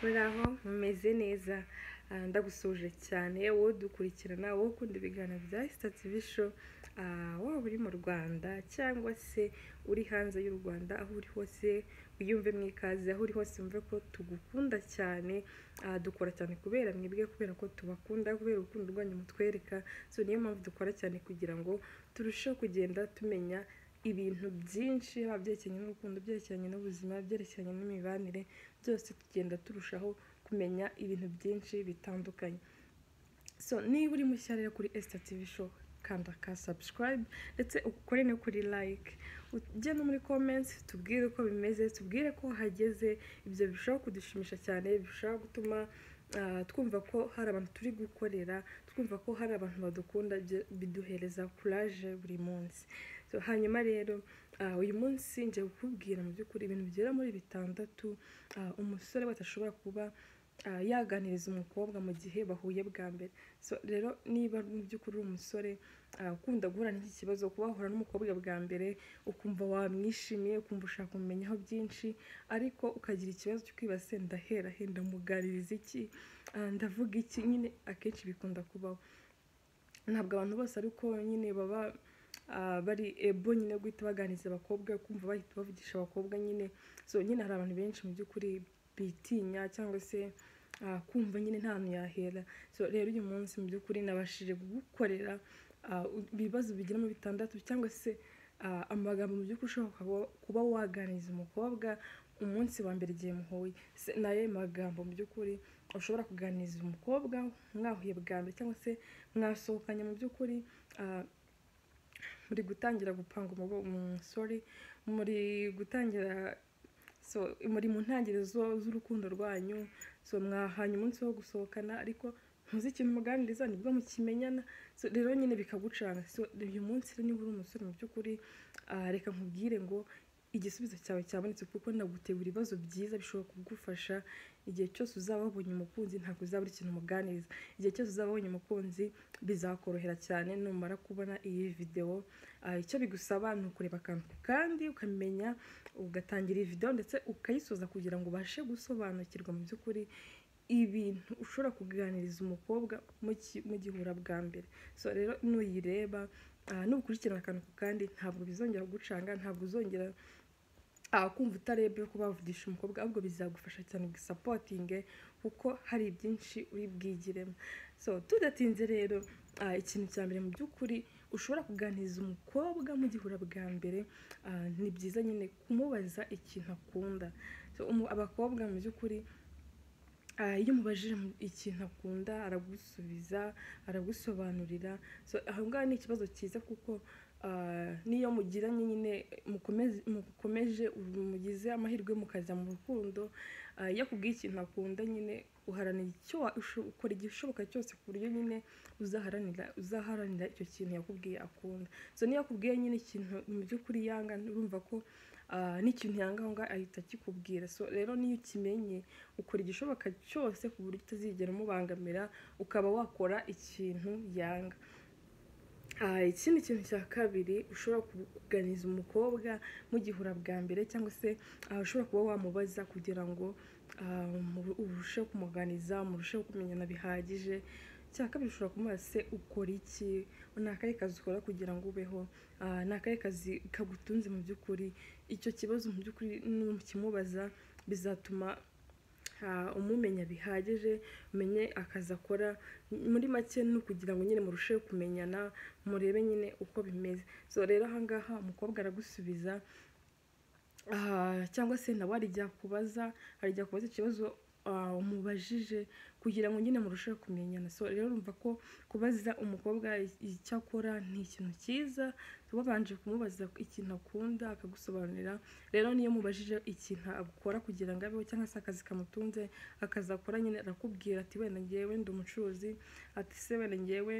muraho mumeze neza Ah, ndagusuje cyane wowe udukurikirana wowe ukunda ibiganiro bya Eastart Vision ah, waba uri mu Rwanda cyangwa se uri hanze y'u Rwanda aho uri hose wiyumve mu ikaze aho uri hose wumve ko tugukunda cyane Ah, dukora cyane kubera mwebwe kubera ko tubakunda kubera urukundo rwanyu mutwereka so niyo mpamvu dukora cyane kugira ngo turusheho kugenda tumenya ibintu byinshi haba byerekeranye n'urukundo byerekeranye n'ubuzima byerekeranye n'imibanire byose tugenda turushaho kumenya ibintu byinshi bitandukanye so niba uri mushya rero kuri Esther TV show kanda ka subscribe ndetse ukore no kuri like ujye no muri comments tubwire uko bimeze tubwire ko hageze ibyo birushaho kudushimisha cyane birushaho gutuma ah, twumva ko hari abantu turi gukorera twumva ko hari abantu badukunda ibyo biduhereza courage buri munsi so, hanyuma rero ah, uyu munsi ngiye kukubwira mu by'ukuri ibintu bigera muri bitandatu ah, umusore wese ashobora kuba ah, yaganiriza umukobwa mu gihe bahuye bwa mbere so rero niba mu by'ukuri uri umusore ah, ukunda guhura n'iki kibazo kuba wahura n'umukobwa bwa mbere ukumva wamwishimiye ukumva ushaka kumumenyaho byinshi ariko ukagira ikibazo cyo kwibaza ndahera he ndamugaririza iki Ah, ndavuga iki nyine akenshi bikunda kubaho ntabwo abantu bose ariko nyine baba ah, bari ebo nyine yo guhita baganiriza abakobwa kumva bahita bavugisha abakobwa nyine so nyine hari abantu benshi mu by'ukuri bitinya cyangwa se ah, kumva nyine nta hantu yahera so rero uyu munsi mu by'ukuri nabashije gukorera ibibazo bigera mu bitandatu cyangwa se ah, amagambo mu by'ukuri ushobora kuba- kuba waganiriza umukobwa umunsi wa mbere igihe muhuye Se- ni ayahe magambo mu by'ukuri ushobora kuganiriza umukobwa mwahuye bwa mbere cyangwa se mwasohokanye mu by'ukuri ah, muri gutangira gupanga umusore muri gutangira so muri mu ntangiriro zo- z'urukundo rwanyu so mwahanye umunsi wo gusohokana ariko ntuzi ikintu muganiriza nibwo mukimenyana so rero nyine bikagucanga so uyu munsi rero niba uri umusore mu by'ukuri ah, reka nkubwire ngo igisubizo cyawe cyabonetse kuko ndagutegura ibibazo byiza bishobora kugufasha igihe cyose uzaba wabonye umukunzi ntabwo uzaba uri ikintu umuganiriza igihe cyose uzaba wabonye umukunzi bizakorohera cyane numara kubona iyi videwo Ah, icyo bigusaba ni ukureba akantu ku kandi ukamenya ugatangira iyi videwo ndetse ukayisoza kugira ngo ubashe gusobanukirwa mu by'ukuri ibintu ushobora kuganiriza umukobwa muki- mugihura bwa mbere so rero nuyireba ah, nukurikirana akantu ku kandi ntabwo bizongera kugucanga ntabwo uzongera ah, kumva utarebye ko bavugisha umukobwa ahubwo bizagufasha cyane gusapotinge kuko hari byinshi uri bwigiremo so tudatinze rero ah, ikintu cya mbere mu by'ukuri ushobora kuganiriza umukobwa mugihura bwa mbere ah, ni byiza nyine kumubaza ikintu akunda So, umu- abakobwa mu by'ukuri Ah, iyo umubajije mu- ikintu akunda aragusubiza aragusobanurira so aho ngaho ni ikibazo cyiza kuko ah, niyo mugiranye nyine mukomeze mukomeje ubu mugize amahirwe mukajya mu rukundo ah, iyo akubwiye ikintu akunda nyine uharanira icyo wa- usho- ukora igishoboka cyose ku buryo nyine uzaharanira uzaharanira icyo kintu yakubwiye akunda so niyo akubwiye nyine ikintu mu by'ukuri yanga urumva ko ah, n'ikintu yanga aho ngaho ahita akikubwira so rero niyo ukimenye ukora igishoboka cyose ku buryo utazigera umubangamira ukaba wakora ikintu yanga Ah, ikindi kintu cya kabiri ushobora kuganiriza umukobwa mugihura bwa mbere cyangwa se ah, ushobora kuba wamubaza kugira ngo ah, mu- urusheho kumuganiza murusheho kumenyana bihagije cya kabiri ushobora kumubaza se ukora iki ni akahe kazi ukora kugira ngo ubeho Ah, ni akahe kazi kagutunze mu by'ukuri icyo kibazo mu by'ukuri nukimubaza bizatuma ha- umumenya bihagije umenye akazi akora M- muri make ni ukugira ngo nyine murusheho kumenyana murebe nyine uko bimeze so rero ahangaha umukobwa aragusubiza Ah, cyangwa se nawe arijya kubaza arijya kubaza ikibazo ah, umubajije kugira ngo nyine murusheho kumenyana so rero urumva ko kubaza umukobwa i- icyo akora ni ikintu cyiza wabanje kumubaza ikintu akunda akagusobanurira rero niyo mubajije ikintu akora kugira ngo abeho cyangwa se akazi kamutunze akazi akora nyine arakubwira ati wenda ngewe ndi umucuruzi ati se wenda ngewe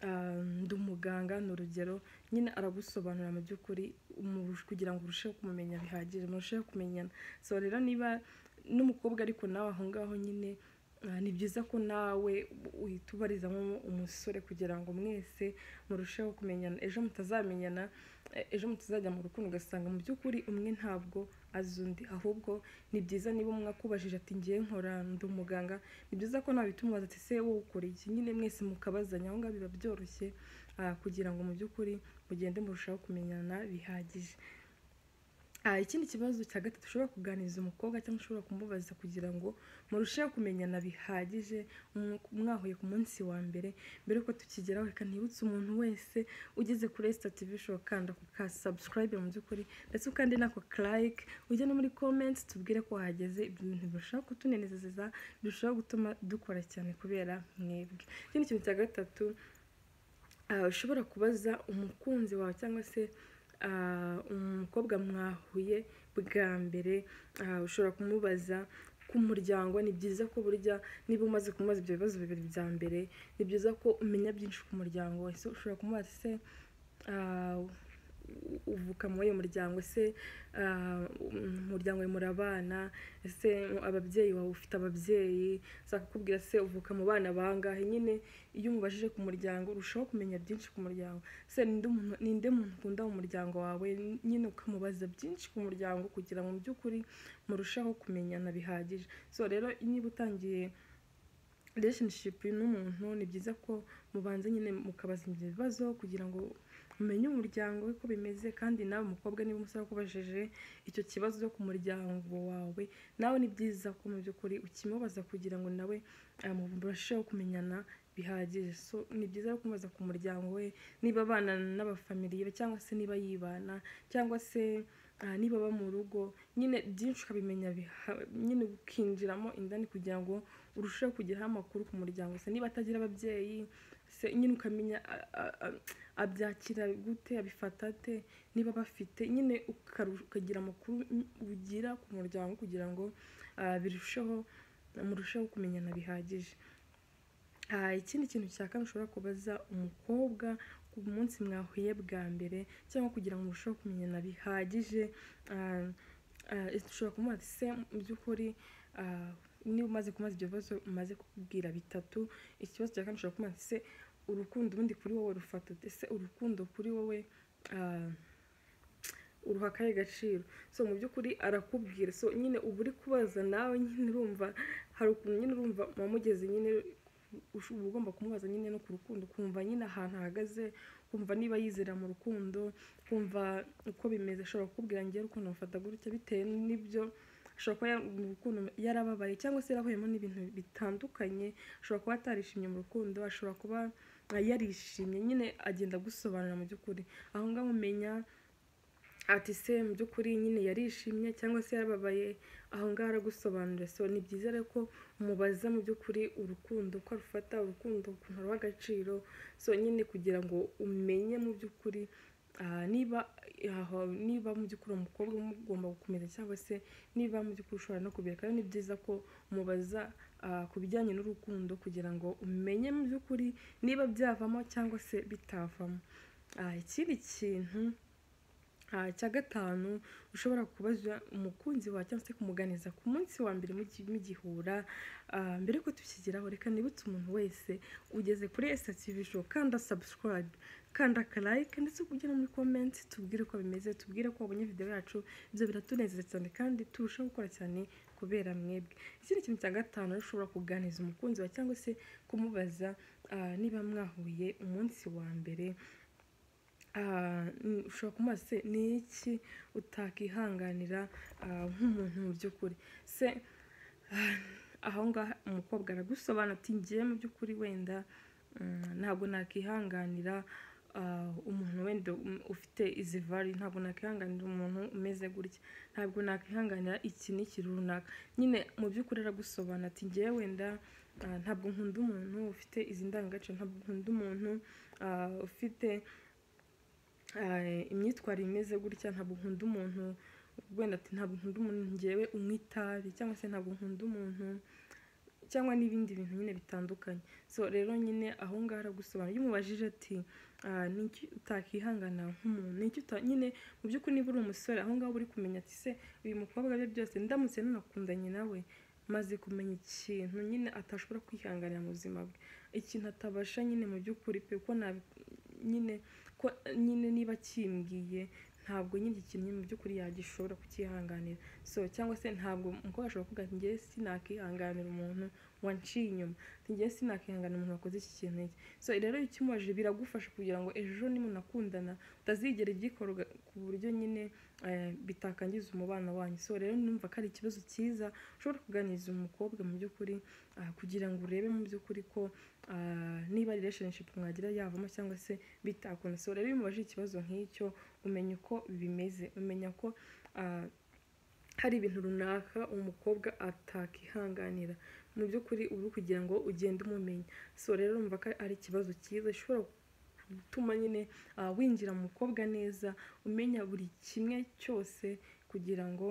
ah, ndi umuganga ni urugero nyine aragusobanurira mu by'ukuri umurush- kugira ngo urusheho kumumenya bihagije murusheho kumenyana so rero niba n'umukobwa ariko nawe aho ngaho nyine ah, ni byiza ko nawe uhita ubarizamo umusore kugira ngo mwese murusheho kumenyana ejo mutazamenyana eh, ejo mutazajya mu rukundo ugasanga mu by'ukuri umwe ntabwo azi undi ahubwo ni byiza niba umwe akubajije ati ngiye nkora ndi umuganga ni byiza ko nawe uhita umubaza ati ese wowe ukora iki nyine mwese mukabazanya aho ngaho biba byoroshye ah, kugira ngo mu by'ukuri mugende murushaho kumenyana bihagije Ah, ikindi kibazo cya gatatu ushobora kuganiriza umukobwa cyangwa ushobora kumubaza kugira ngo murusheho kumenyana bihagije mw- mwahuye ku munsi wa mbere mbere yuko tukigeraho reka ntibutse umuntu wese ugeze kuri esitativisho ukanda ku ka sabusikarayibe mu by'ukuri ndetse ukande n'ako karayike ujya no muri komenti tubwire ko wahageze ibyo bintu birushaho kutunezeza birushaho gutuma dukora cyane kubera mwebwe ikindi kintu cya gatatu ah, ushobora kubaza umukunzi wawe cyangwa se ah, umukobwa mwahuye bwa mbere ah, ushobora kumubaza ku muryango ni byiza ko burya niba umaze kumubaza ibyo bibazo bibiri bya mbere ni byiza ko umenya byinshi ku muryango wawe So, ushobora kumubaza se ah, u- uvuka muri uyu muryango se ah, um, mu muryango wawe murabana ese ababyeyi wawe ufite ababyeyi zakakubwira se uvuka mu bana bangahe nyine iyo umubajije ku muryango urushaho kumenya byinshi ku muryango se ninde umuntu- ninde muntu ukunda mu muryango wawe nyine ukamubaza byinshi ku muryango kugira ngo mu by'ukuri murushaho kumenyana bihagije so rero niba utangiye relationship n'umuntu ni byiza ko mubanza nyine mukabaza ibyo bibazo kugira ngo mumenye umuryango we ko bimeze kandi nawe mukobwa niba umusore akubajije icyo kibazo ku muryango wawe nawe ni byiza ko mu by'ukuri ukimubaza kugira ngo nawe ah, murusheho kumenyana bihagije so ni byiza rero kumubaza ku muryango we niba abana n'abafamiliye be cyangwa se niba yibana cyangwa se ah, niba aba mu rugo nyine byinshi ukabimenya biha- nyine ukinjiramo indani kugira ngo urusheho kugeraho amakuru ku muryango se niba atagira ababyeyi se nyine ukamenya a- a- a- abyakira gute abifata ate niba bafite nyine ukaru- ukagira amakuru ugira ku muryango kugira ngo ah, birusheho murusheho kumenyana bihagije Ah, ikindi kintu cya kane ushobora kubaza umukobwa ku munsi mwahuye bwa mbere cyangwa kugira ngo murusheho kumenyana bihagije ah, ah, ushobora kumubaza ati se mu by'ukuri ah, niba umaze kumaza ibyo bibazo umaze kukubwira bitatu ikibazo cya kane ushobora kumubaza ati se urukundo ubundi kuri wowe rufata ute? ese urukundo kuri wowe ah, uruha akahe gaciro so mu by'ukuri arakubwira so nyine uba uri kubaza nawe nyine urumva hari ukuntu nyine urumva wamugeze nyine ush- uba ugomba kumubaza nyine no ku rukundo ukumva nyine ahantu ahagaze ukumva niba yizera mu rukundo ukumva uko bimeze ashobora kukubwira ngewe urukundo mufata gutya bitewe n'ibyo ashobora kuba ya- mu rukundo yarababaye cyangwa se yarahuyemo n'ibintu bitandukanye ashobora kuba atarishimye mu rukundo ashobora kuba ah, yarishimye nyine agenda agusobanurira mu by'ukuri aho ngaho umenya ati se mu by'ukuri nyine yarishimye cyangwa se yarababaye aho ngaho aragusobanurira so ni byiza rero ko mubaza mu by'ukuri urukundo uko arufata urukundo ukuntu ruha agaciro so nyine kugira ngo umenye mu by'ukuri ah, niba aho niba mu by'ukuri uwo mukobwa mugomba gukomeza cyangwa se niba mu by'ukuri ushobora no kubireka rero ni byiza ko mubaza ah, ku bijyanye n'urukundo kugira ngo umenye mu by'ukuri niba byavamo cyangwa se bitavamo Ah, ikindi kintu Ah, icya gatanu ushobora kubaza umukunzi wawe cyangwa se kumuganiza ku munsi wa mbere mugi- mugihura Ah, mbere yuko tukigeraho reka nibutse umuntu wese ugeze kuri esitativisho kanda sabusikarayibe kanda akarayike ndetse ujye no muri komenti tubwire uko bimeze tubwire ko wabonye videwo yacu ibyo biratunezeza cyane kandi turushaho gukora cyane kubera mwebwe ikindi kintu cya gatanu rero ushobora kuganiriza umukunzi wawe cyangwa se kumubaza ah, niba mwahuye umunsi wa mbere Ah, n- ushobora kumubaza se ni iki utakihanganira ah, nk'umuntu mu by'ukuri se ah, aho ngaho umukobwa aragusobanura ati ngiye mu by'ukuri wenda mm, ntabwo nakihanganira ah, umuntu wenda um- ufite izi vari ntabwo nakihanganira umuntu umeze gutya ntabwo nakihanganira iki n'iki runaka nyine mu by'ukuri aragusobanura ati ngiye wenda ah, ntabwo nkunda umuntu ufite izi ndangagaciro ntabwo nkunda umuntu ah, ufite eh, imyitwarire imeze gutya ntabwo nkunda umuntu wenda ati ntabwo nkunda umuntu ngewe unywa itabi cyangwa se ntabwo nkunda umuntu cyangwa n'ibindi bintu nyine bitandukanye so rero nyine aho ngaho aragusobanura iyo umubajije ati "Ah, ni iki utakihangana nk'umuntu ni iki uta nyine mu by'ukuri niba uri umusore aho ngaho uri kumenya ati se uyu mukobwa bye byose ndamutse nanakundanye nawe maze kumenya ikintu nyine atashobora kwihanganira mu buzima bwe ikintu atabasha nyine mu by'ukuri pe ko nabi nyine ko nyine niba kimbwiye ntabwo nyine igikinnyi mu by'ukuri yagishobora kukihanganira so cyangwa se ntabwo umukobwa ashobora kuvuga ati ngewe sinakihanganira umuntu wanciye inyuma ngewe sinakihanganira umuntu wakoze iki kintu iki so rero icyo umubajije biragufasha kugira ngo ejo nimunakundana utazigera igikora ku buryo nyine bitakangiza umubano wanyu so rero numva ko ari ikibazo cyiza ushobora kuganiriza umukobwa mu by'ukuri kugira ngo urebe mu by'ukuri ko niba relationship mwagira yavamo cyangwa se bitakunda so rero iyo umubajije ikibazo nk'icyo umenya uko bimeze umenya ko hari ibintu runaka umukobwa atakihanganira mu by'ukuri uri kugira ngo ugende umumenya so rero numva ko ari ikibazo cyiza gishobora gutuma nyine winjira mu mukobwa neza umenya buri kimwe cyose kugira ngo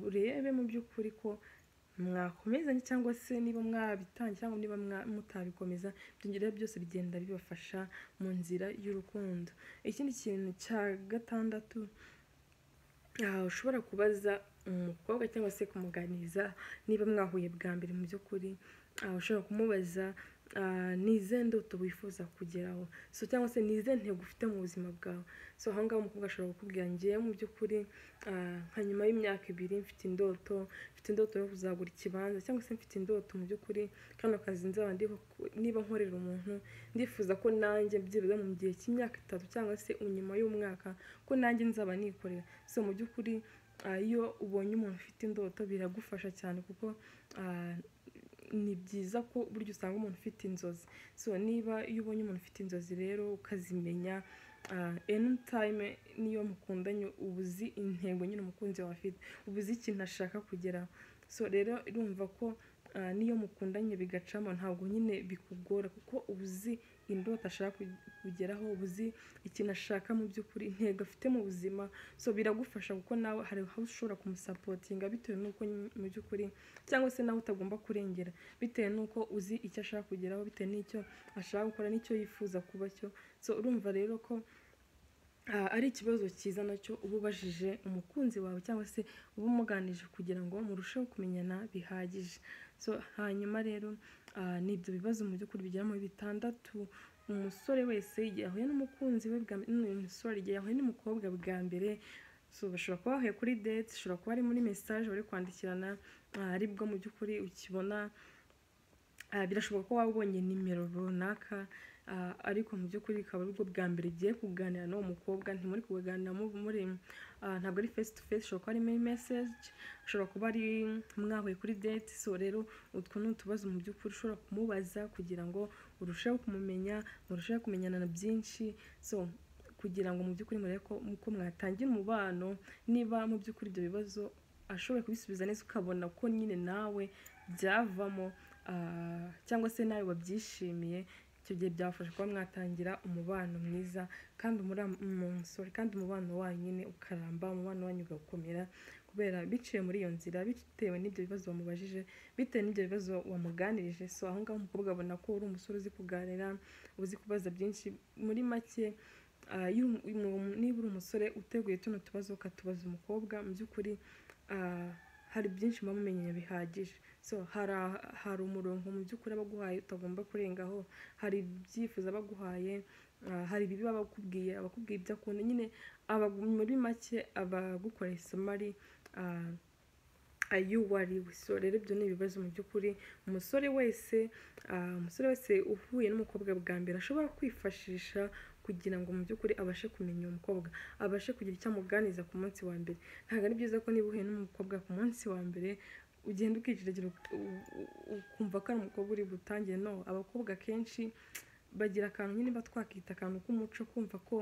urebe mu by'ukuri ko mwakomezanye cyangwa se niba mwabitangiye cyangwa niba mutabikomeza ibyo byose bigenda bibafasha mu nzira y'urukundo ikindi kintu cya gatandatu ushobora kubaza umukobwa cyangwa se kumuganiriza niba mwahuye bwa mbere mu by'ukuri ushobora kumubaza ni izihe ndoto wifuza kugeraho so cyangwa se ni izihe ntego ufite mu buzima bwawe so aha ngaha umukobwa ashobora kukubwira ngewe mu by'ukuri nka nyuma y'imyaka ibiri mfite indoto mfite indoto yo kuzagura ikibanza cyangwa se mfite indoto mu by'ukuri kano kazi nzaba niba nkorera umuntu ndifuza ko nanjye byibuze mu gihe cy'imyaka itatu cyangwa se nyuma y'umwaka ko nanjye nzaba nikorera so mu by'ukuri iyo ubonye umuntu ufite indoto biragufasha cyane kuko ni byiza ko burya usanga umuntu ufite inzozi so niba iyo ubonye umuntu ufite inzozi rero ukazimenya eni tayime niyo mukundanye uba uzi intego nyine umukunzi wawe afite uba uzi ikintu ashaka kugeraho so rero urumva ko niyo mukundanye bigacamo ntabwo nyine bikugora kuko uba uzi indoto ashaka kugeraho uba uzi ikintu ashaka mu by'ukuri intego afite mu buzima so biragufasha kuko nawe hari aho ushobora kumusapotinga bitewe n'uko mu by'ukuri cyangwa se nawe utagomba kurengera bitewe n'uko uzi icyo ashaka kugeraho bitewe n'icyo ashaka gukora n'icyo yifuza kuba cyo so urumva rero ko ari ikibazo cyiza nacyo uba ubajije umukunzi wawe cyangwa se uba umuganije kugira ngo murusheho kumenyana bihagije so hanyuma rero ni ibyo bibazo mu by'ukuri bigera muri bitandatu umusore wese igihe ahuye n'umukunzi we bwa umusore igihe yahuye n'umukobwa bwa mbere so bashobora kuba bahuye kuri date ushobora kuba ari muri mesaje bari kwandikirana ari bwo mu by'ukuri ukibona birashoboka ko waba ubonye nimero runaka ariko mu by'ukuri bikaba aribwo bwa mbere ugiye kuganira n'uwo mukobwa ntimuri kuganira muri ntabwo ari face to face ushobora kuba ari muri message ushobora kuba ari mwahuye kuri date so rero utwo ni utubazo mu by'ukuri ushobora kumubaza kugira ngo urusheho kumumenya murusheho kumenyana na byinshi so kugira ngo mu by'ukuri murebe ko mwatangira umubano niba mu by'ukuri ibyo bibazo ashoboye kubisubiza neza ukabona ko nyine nawe byavamo cyangwa se nawe wabyishimiye icyo gihe byafasha kuba mwatangira umubano mwiza kandi umusoro kandi umubano wanyu nyine ukaramba umubano wanyu ugakomera kubera biciye muri iyo nzira bitewe n'ibyo bibazo wamubajije bitewe n'ibyo bibazo wamuganirije so aho ngaho umukobwa abona ko uri umusore uzi kuganira uzi kubaza byinshi muri make niba uri umusore uteguye tuno tubazo ukatubaza umukobwa mu by'ukuri hari byinshi muba mumenye bihagije so hari umurongo mu by'ukuri aba aguhaye utagomba kurengaho hari ibyifuzo aba aguhaye hari ibibi aba akubwiye aba akubwiye ibyo akunda nyine muri make aba agukoreye isomo ari ayo wariwe so rero ibyo ni ibibazo mu by'ukuri umusore wese umusore wese uhuye n'umukobwa bwa mbere ashobora kwifashisha kugira ngo mu by'ukuri abashe kumenya uwo mukobwa abashe kugira icyo amuganiza ku munsi wa mbere ntabwo ari byiza ko niba uhuye n'umukobwa ku munsi wa mbere ugenda ukiciragira ukumva ko ari umukobwa uri butangire no abakobwa akenshi bagira akantu nyine batwakita akantu k'umuco kumva ko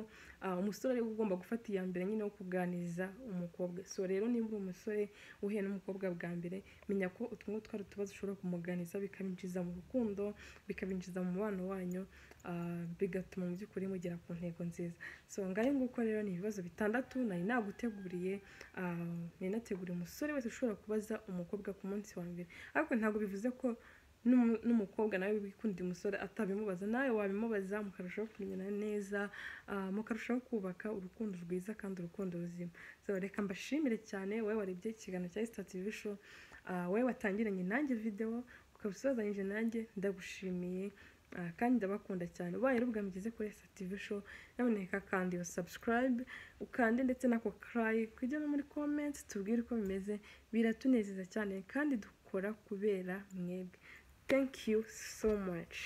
umusore ariwe ugomba gufata iya mbere nyine wo kuganiriza umukobwa so rero niba uri umusore uhuye n'umukobwa bwa mbere menya ko utu ngutwo ari utubazo ushobora kumuganiriza bikabinjiza mu rukundo bikabinjiza mu mubano wanyu bigatuma mu by'ukuri mugera ku ntego nziza so ngayo nguko rero ni ibibazo bitandatu nari naguteguriye nari nateguriye umusore wese ushobora kubaza umukobwa ku munsi wa mbere ariko ntabwo bivuze ko n'umukobwa nawe wikunda umusore atabimubaza nawe wabimubaza mukarushaho kumenyana neza mukarushaho kubaka urukundo rwiza kandi urukundo ruzima reka mbashimire cyane wowe warebye ikiganiro cya sitati bisho wowe watangiranye nanjye videwo ukaba usozanyije nanjye ndagushimiye Ah, kandi ndabakunda cyane ubaye ari ubwa mugeze kuri STV show nyamuneka kandi iyo subscribe ukande ndetse n'ako cry kujya no muri comment tubwire uko bimeze biratunezeza cyane kandi dukora kubera mwebwe thank you so much